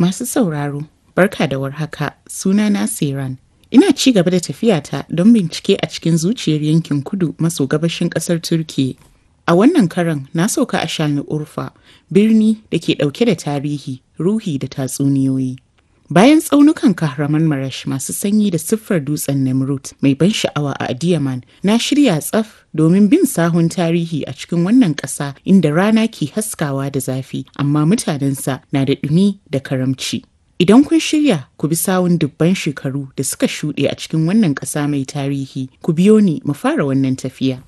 Masu sauraro, barka da warhaka, sunana Siran. Ina ci gaba da tafiyata don bincike a cikin zuciyar yankin kudu maso gabashin ƙasar Turkiyya. A wannan karan na sauka a Shalni Urfa, birni da ke ɗauke da tarihi, ruhi da tatsuniyoyi. Bayan tsaunukan Kahraman Marash masu sanyi da siffar dutsen Nemrut mai ban sha'awa a Adiyaman, na shirya tsaf domin bin sahun tarihi a cikin wannan ƙasa inda rana ke haskawa da zafi, amma mutanensa na da ɗumi da karamci. Idan kun shirya ku bi sawun dubban shekaru da suka shuɗe a cikin wannan ƙasa mai tarihi, ku biyo ni mu fara wannan tafiya.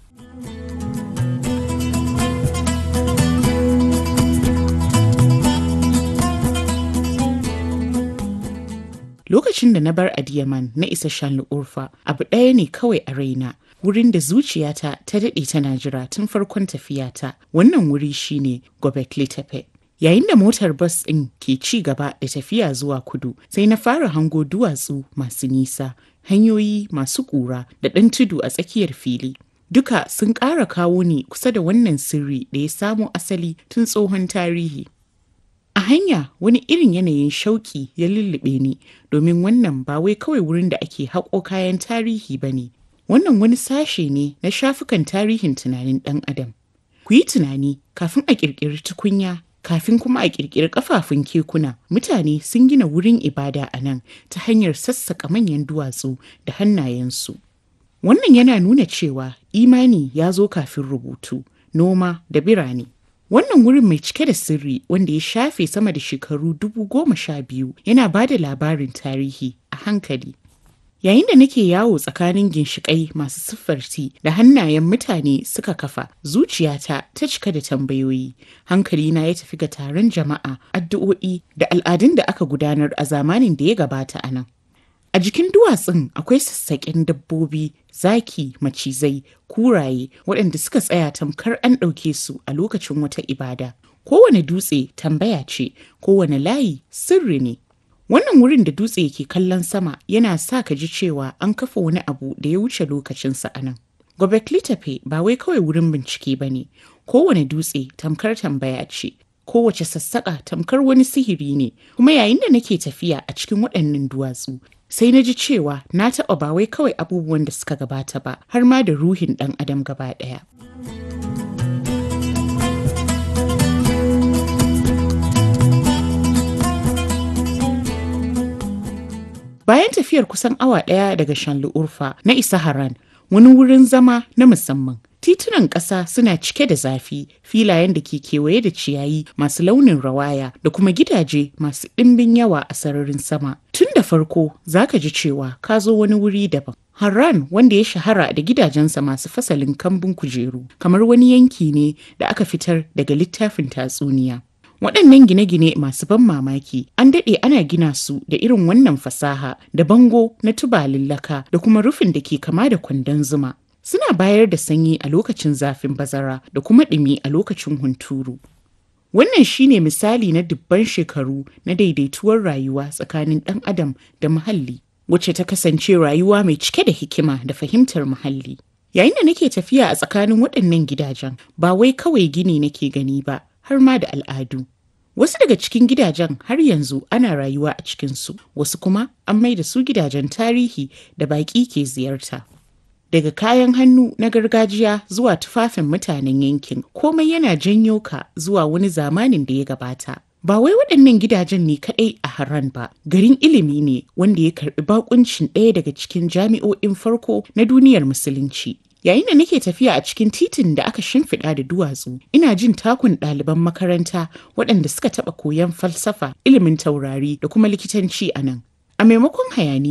Lokacin da na bar Adiyaman na isa Shanlu Urfa, abu ɗaya ne kawai a raina. Wurin da zuciyata ta daɗe tana jira tun farkon tafiyata, wannan wuri shine Gobekli Tepe. Yayin da motar bas ɗin ke ci gaba da tafiya zuwa kudu, sai na fara hango duwatsu masu nisa, hanyoyi masu ƙura da ɗan tudu a tsakiyar fili. Duka sun ƙara kawo ni kusa da wannan sirri da ya samo asali tun tsohon tarihi. A hanya wani irin yanayin shauƙi ya lullube ni domin wannan ba wai kawai wurin da ake haƙo kayan tarihi ba ne. Wannan wani sashe ne na shafukan tarihin tunanin ɗan adam. Ku yi tunani kafin a ƙirƙiri tukunya kafin kuma a ƙirƙiri ƙafafun kekuna mutane sun gina wurin ibada a nan ta hanyar sassaƙa manyan duwatsu da hannayensu. Wannan yana nuna cewa imani ya zo kafin rubutu, noma da birane. Wannan wurin mai cike da sirri wanda ya shafe sama da shekaru dubu goma sha biyu yana ba da labarin tarihi a hankali. Yayin da nake yawo tsakanin ginshiƙai masu siffarti da hannayen mutane suka kafa, zuciyata ta cika da tambayoyi. Hankalina ya tafi ga taron jama'a, addu'o'i da al'adun da aka gudanar a zamanin da ya gabata a nan. A jikin duwatsun akwai sassaƙen dabbobi, zaki, macizai, kuraye waɗanda suka tsaya tamkar an ɗauke su a lokacin wata ibada. Kowane dutse tambaya ce, kowane layi sirri ne. Wannan wurin da dutse ke kallon sama yana sa ka ji cewa an kafa wani abu da ya wuce lokacinsa a nan. Gobekli Tepe ba wai kawai wurin bincike ba ne, kowane dutse tamkar tambaya ce, kowace sassaƙa tamkar wani sihiri ne, kuma yayin da nake tafiya a cikin waɗannan duwatsu, sai na ji cewa na taɓa ba wai kawai abubuwan da suka gabata ba, har ma da ruhin ɗan adam gaba ɗaya. Bayan tafiyar kusan awa ɗaya daga Shanlu Urfa na isa Haran, wani wurin zama na musamman. Titunan ƙasa suna cike da zafi, filayen da ke kewaye da ciyayi masu launin rawaya da kuma gidaje masu ɗimbin yawa a sararin sama. Tun da farko za ka ji cewa ka zo wani wuri daban. Harran wanda ya shahara da gidajensa masu fasalin kambun kujeru, kamar wani yanki ne da aka fitar daga littafin tatsuniya. Waɗannan gine-gine masu ban mamaki an daɗe ana gina su da irin wannan fasaha da bango na tubalin laka da kuma rufin da ke kama da kwandon zuma. Suna bayar da sanyi a lokacin zafin bazara da kuma ɗumi a lokacin hunturu. Wannan shine misali na dubban shekaru na daidaituwar rayuwa tsakanin ɗan adam da muhalli, wacce ta kasance rayuwa mai cike da hikima da fahimtar muhalli. Yayin da nake tafiya a tsakanin waɗannan gidajen, ba wai kawai gini nake gani ba, har ma da al'adu. Wasu daga cikin gidajen har yanzu ana rayuwa a cikinsu, wasu kuma an mai da su gidajen tarihi da baƙi ke ziyarta. Daga kayan hannu na gargajiya zuwa tufafin mutanen yankin, komai yana janyo ka zuwa wani zamanin da ya gabata. Ba wai waɗannan gidajen ne kaɗai a Haran ba, garin ilimi ne wanda ya karɓi bakuncin ɗaya daga cikin jami'o'in farko na duniyar Musulunci. Yayin da nake tafiya a cikin titin da aka shimfiɗa da duwatsu, ina jin takun ɗaliban makaranta waɗanda suka taɓa koyon falsafa, ilimin taurari da kuma likitanci a nan. A maimakon hayaniya